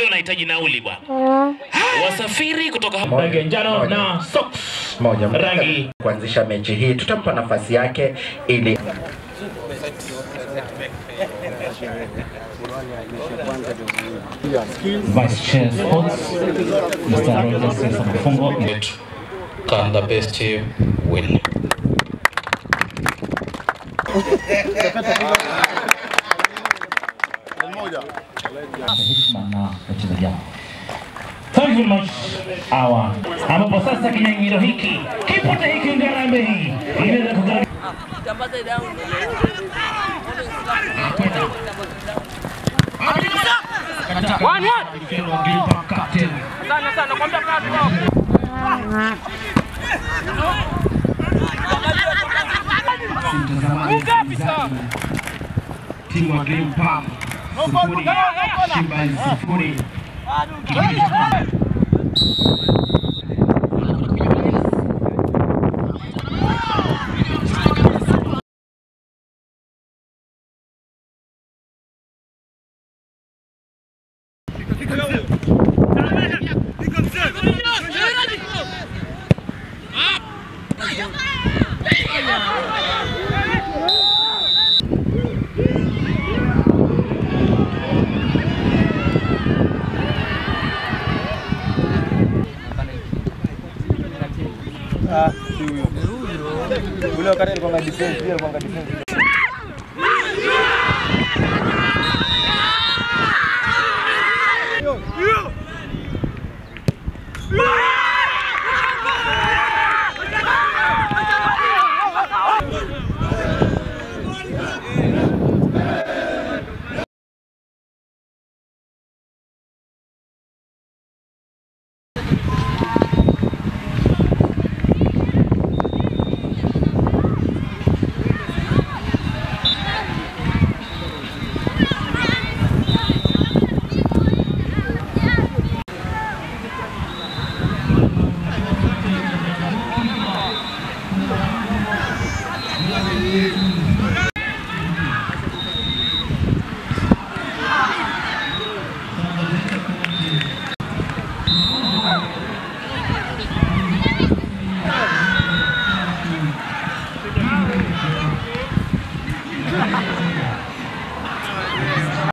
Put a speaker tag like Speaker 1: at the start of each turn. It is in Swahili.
Speaker 1: wanahitaji nauli bwana. Wasafiri kutoka hapa
Speaker 2: rangi ya njano na socks
Speaker 3: moja
Speaker 2: rangi
Speaker 3: kuanzisha mechi hii, tutampa nafasi yake ili
Speaker 2: Vice Chair Sports Mr. Rogers Sesa Mafungo
Speaker 4: Can the best team win?
Speaker 2: heshima na wachezaji wao. Thank you very much hawa, ambapo sasa kinyang'anyiro hiki kipote hiki ngarambe hii inaweza kugharimu timu wa Green Palm sifuri, Shimba sifuri. Kipindi cha kwanza.
Speaker 5: Ule wakati alikuwa na defense, pia alikuwa na defense.